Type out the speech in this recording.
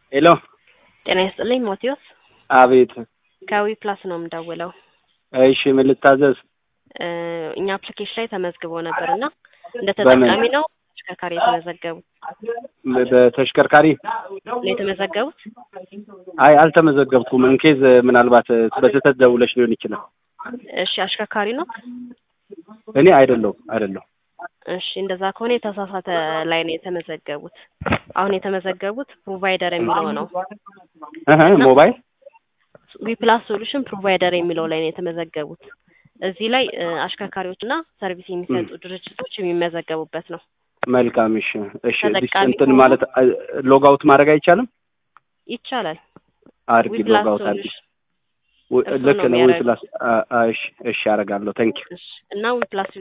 ሄሎ ጤና ይስጥልኝ ሞቴዎስ አቤት ከዊ ፕላስ ነው የምደውለው። እሺ ምን ልታዘዝ እ እኛ አፕሊኬሽን ላይ ተመዝግቦ ነበር እና እንደ ተጠቃሚ ነው ተሽከርካሪ የተመዘገቡት በ- በተሽከርካሪ ነው የተመዘገቡት? አይ አልተመዘገብኩም እንኬዝ ምናልባት በስህተት ደውለሽ ሊሆን ይችላል እሺ አሽከርካሪ ነው? እኔ አይደለሁም አይደለሁም እሺ እንደዛ ከሆነ የተሳሳተ ላይ ነው የተመዘገቡት። አሁን የተመዘገቡት ፕሮቫይደር የሚለው ነው። እህ ሞባይል ዊፕላስ ሶሉሽን ፕሮቫይደር የሚለው ላይ ነው የተመዘገቡት። እዚህ ላይ እ አሽከርካሪዎችና ሰርቪስ የሚሰጡ ድርጅቶች የሚመዘገቡበት ነው። መልካም እሺ እሺ ዲስ ተጠቃሚ እንትን ከሆኑ- ማለት ሎግ አውት ማድረግ አይቻልም ይቻላል። አድርጊ ዊፕላስ ሎግ አውት አድርጊ ሶሉሽን ው- እሱ ልክ ነው ነው የሚያደርገው። ፕላስ እሺ እሺ አደርጋለሁ ታንኪ እሺ እና ዊፕላስ